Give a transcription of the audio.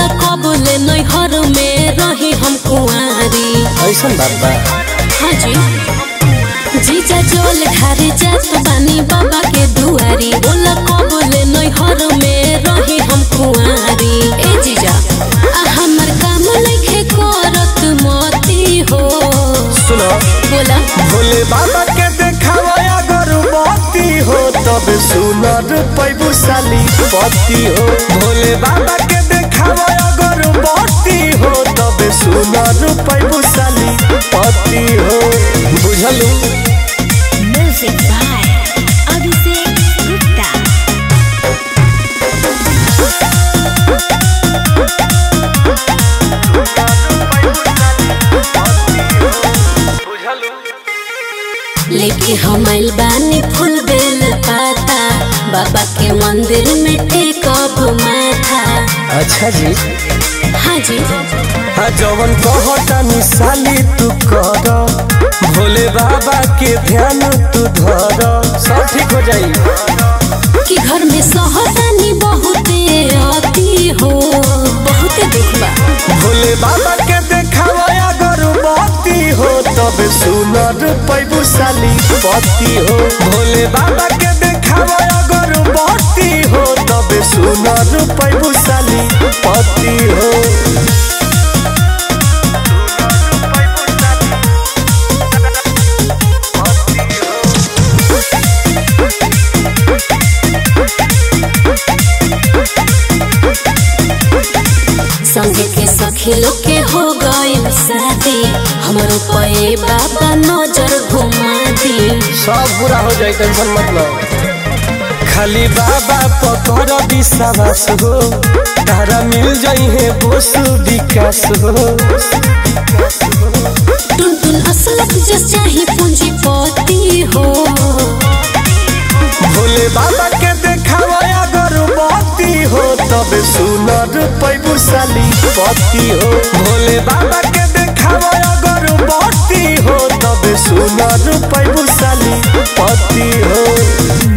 बोला कबले नैहर में रही हम कुंवारी ऐसा बात बा हाँ जी जीजा जोल ढारे जात बानी बाबा के दुआरी बोला कबले नैहर में रही हम कुंवारी ए जीजा आ हमर काम नइखे करत मती हो सुनो बोला भोले बाबा के देखावा अगरबत्ती हो तब सुनर पैबू साली पति हो भोले बाबा के देखावा अगरबत्ती हो तब सुनर पैबू साली पति हो बुझलू Music by Abhishek Gupta. लेके हम आइल बानी फूल बेल पाता बाबा के मंदिर में टेकब माथा अच्छा जी हाँ जी हाँ जवन कहता साली तू कर भोले बाबा के ध्यान तू धर सब ठीक हो जाई कि घर में सहतानी बहुते अति हो बहुते दुख बा भोले बाबा के देखावा अगरबत्ती हो तब सुनर पैबू साली पति हो भोले बाबा के देखावा अगरबत्ती हो तब सुनर पैबू साली पति हो संगे के सखी लोग के हो गइल शादी हमरो पे बाबा नजर घुमा दी सब बुरा हो जाए टेंशन मत लो खाली बाबा पकड़ विश्वास हो तारा मिल जाई है बोस विकास हो टुन टुन असलक जस चाही पूंजीपति हो भोले बाबा के देखावा अगरबत्ती हो तब सुनर पैबू साली पति हो भोले बाबा के देखावा अगरबत्ती हो तब सुनर पैबू साली पति हो